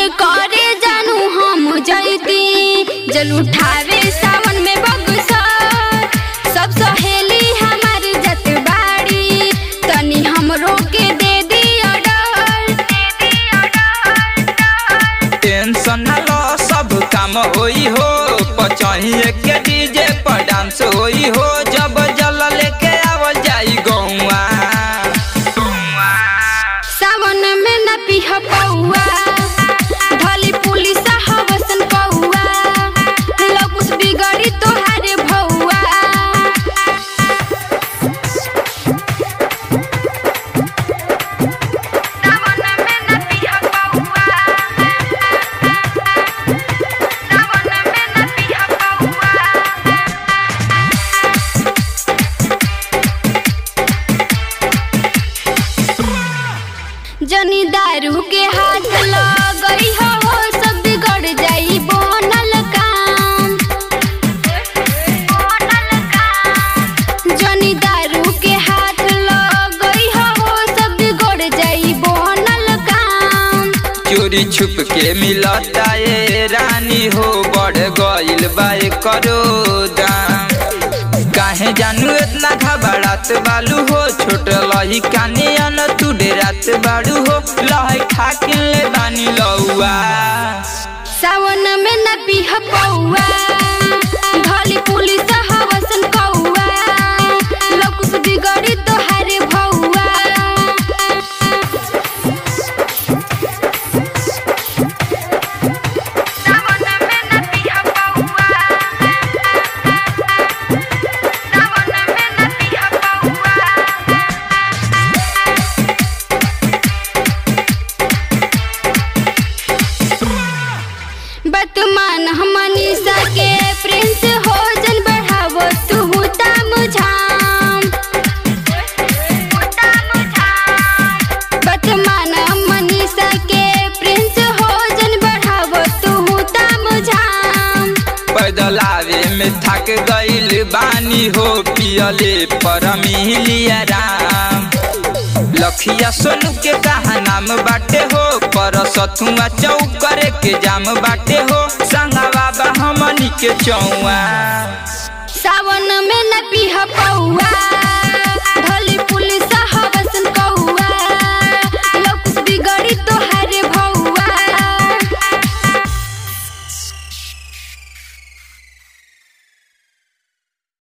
करे जानू हम जैती जल उठावे सावन में बगसर सब सहेली हमार जत बाड़ी तनी हमरो के दे दी ऑर्डर टेंशन न लो सब काम होई हो पचहिए के डीजे पर डांस होई हो जब जल लेके आवल जाई गौआ सावन में न पीह पौआ भली पुलिस हवसन पौआ लकुस बिगड़ी तोहारे भौआ सावन में न पीह पौआ सावन में न पीह पौआ जनी दारू के हाथ लगई हो सब बिगड़ जाई बनल काम जनी दारू के हाथ लगई हो सब बिगड़ जाई बनल काम चोरी छुप के मिलता ये रानी हो बढ़ गइल बा करो दाम काहे जानू इतना घबरात बालू हो छोट लही काने अन तू डेरात बाड़ू हो लही ठाकिन ले बानी लौआ सावन में न पीह पौआ भली पुलिस हवसन कौआ लकुस बिगड़ी तोहारे भौआ सावन में न पीह पौआ सावन में न पीह पौआ बतमान हमनीसा के प्रिंस हो जन बढ़ावो तू ताम झाम बतमान हमनीसा के प्रिंस हो जन बढ़ावो तू ताम झाम पैदल आवे में थक गइल बानी हो पियले पर मिलिया राम लखिया सोनू के कहा नाम बाटे हो पर सथुआ चौक करे के जाम बाटे हो संगा बाबा हमनी के चौआ सावन में न पीह पौआ